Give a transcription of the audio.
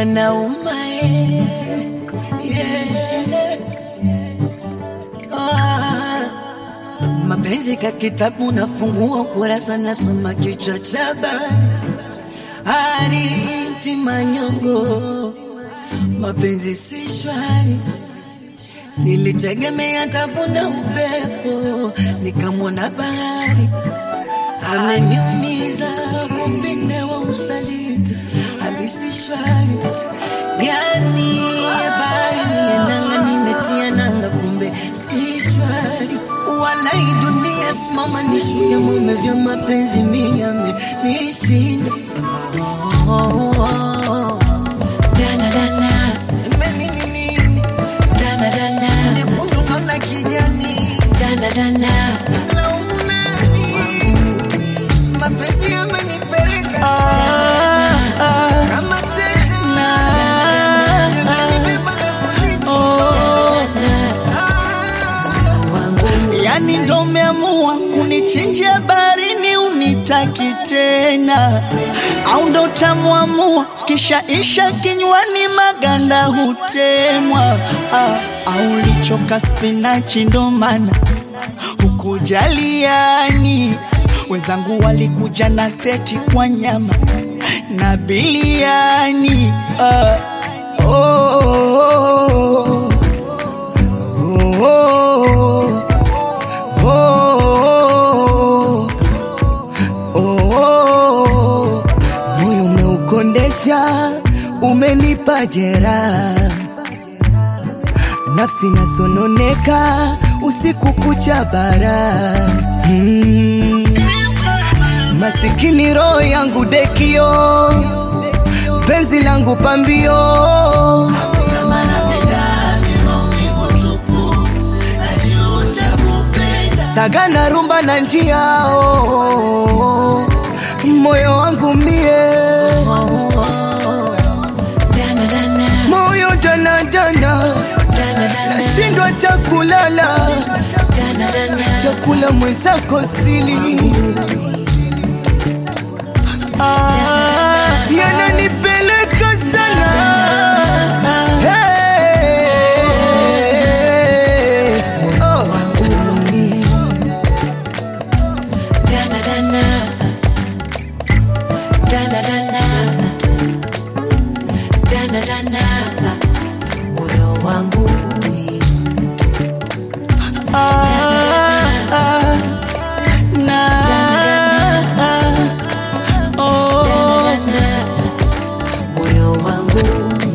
yanauma eh, yeah. Ah, mapenzi ka kitabu nafungua kurasa nasoma kichwa cha habari Arinti manyongo mapenzi si shwari nilitegemea tavuna upepo nikamwona bahari ameniumiza kumpinde wa usaliti halisi shwari yani habari nienanga nimetia nanga kumbe si shwari walai dunia simama nishuya mume vya mapenzi miyame nishinda oh, oh, oh. Dana, dana, semeni ni nini? Dana, dana, nyekundu naona kijani. Dana, dana, laumu nani? Mapenzi yamenipeleka kama teksi yamenibeba na kunichoma. Yani ndo umeamua kunichinjia barini unitaki tena, au ndo tamwamua kisha isha kinywani maganda hutemwa, ah, au lichoka spinachi ndo maana hukujaliani. Wenzangu walikuja na kreti kwa nyama na biliani ah, oh, oh, oh, oh. Oh, oh, oh, moyo umeukondesha, umenipa jeraha, nafsi nasononeka usiku kucha bara mm. Masikini roho yangu dekio, penzi langu pambio Hakuna maradhi, maumivu tupu, najuta kupenda. saga na rumba na njia oh, oh, oh. moyo wangu mie Dana, dana, moyo danadana dana, dana, nashindwa hata kulala dana, dana. chakula mwenzako sili ah, yananipeleka sana hey. oh. Dana, dana. Dana, dana. Dana, dana. Moyo wangu Ah, ah, na, ah, oh. moyo wangu